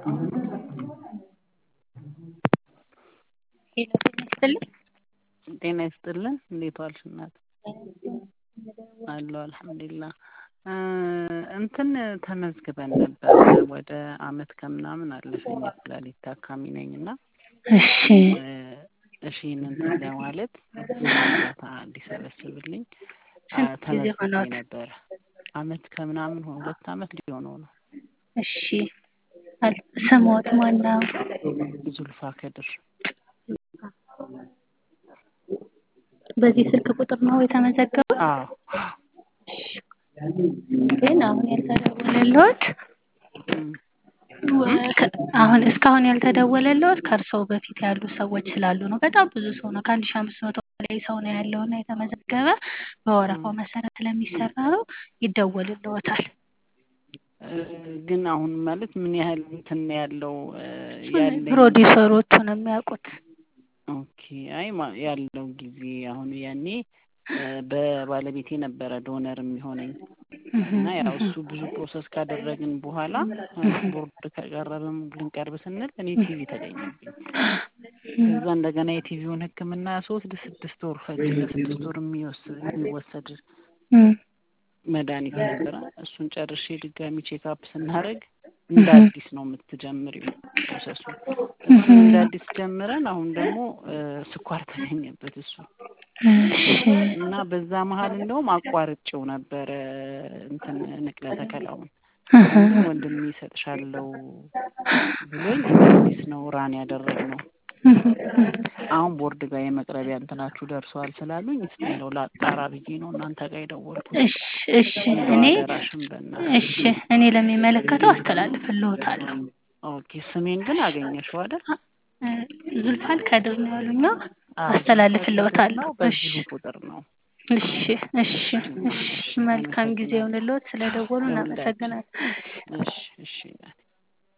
ሄሎ ጤና ይስጥልኝ። ጤና ይስጥልን። እንዴት ዋልሽ እናት? አለሁ አልሐምዱሊላህ። እንትን ተመዝግበን ነበረ ወደ አመት ከምናምን አለፈኝ የኩላሊት ታካሚ ነኝ እና እሺ እሺ እንትን ለማለት እርዳታ እንዲሰበስብልኝ ስንት ጊዜ ተመዝግቤ ሆኖት? ነበረ። አመት ከምናምን ሆኖ ሁለት አመት ሊሆነው ነው። እሺ አል- ስሞት ማን ነው? ዙልፋ ከድር በዚህ ስልክ ቁጥር ነው የተመዘገበው? አዎ ግን አሁን ያልተደወለልዎት እም፣ ወ- ከ- አሁን እስካሁን ያልተደወለልዎት ከእርስዎ በፊት ያሉ ሰዎች ስላሉ ነው። በጣም ብዙ ሰው ነው። ከአንድ ሺህ አምስት መቶ በላይ ሰው ነው ያለው እና የተመዘገበ በወረፋው መሰረት ስለሚሰራ ነው። ይደወልልዎታል። እ፣ ግን አሁን ማለት ምን ያህል እንትን ነው ያለው እ፣ እሱን ያለኝ ፕሮዲውሰሮቹ ነው የሚያውቁት። ኦኬ አይ ማ- ያለው ጊዜ አሁን ያኔ እ፣ በባለቤቴ ነበረ ዶነር የሚሆነኝ እና ያው እሱ ብዙ ፕሮሰስ ካደረግን በኋላ ማለት ቦርድ ከቀረብም ልንቀርብ ስንል እኔ ቲቪ ተገኘብኝ። ከዛ እንደገና የቲቪውን ሕክምና ሶስት ስድስት ወር ፈጀ። ለስድስት ወር የሚወስድ የሚወሰድ እም፣ መድኃኒት ነበረ። እሱን ጨርሼ ድጋሚ ቼክአፕ ስናደርግ እንደ አዲስ ነው የምትጀምሪው ፕሮሰሱ። እሱን እንደ አዲስ ጀምረን አሁን ደግሞ እ፣ ስኳር ተገኘበት እሱ እሺ እና በዛ መሀል እንደውም አቋርጬው ነበረ እንትን ንቅለ ተከላውን ግን ወንድሜ ይሰጥሻለው ብሎኝ እንደ አዲስ ነው ራን ያደረግነው። አሁን ቦርድ ጋር የመቅረቢያ እንትናችሁ ደርሰዋል ስላሉኝ እስቲ እንደው ላጣራ ብዬ ነው እናንተ ጋር የደወልኩት። እሺ እሺ እንደው እኔ አደራሽን በእናትሽ። እሺ እኔ ለሚመለከተው አስተላልፍልዎታለሁ። ኦኬ ስሜን ግን አገኘሽው አይደል? እ፣ ዙልፋል ከድር ነው ያሉኛ። አዎ አስተላልፍልዎታለሁ። ነው እሺ በዚሁ ቁጥር ነው። እሺ እሺ እሺ መልካም ጊዜ ይሁንልዎት። ስለደወሉ ለሁላችን እናመሰግናለን። እሺ እሺ እናቴ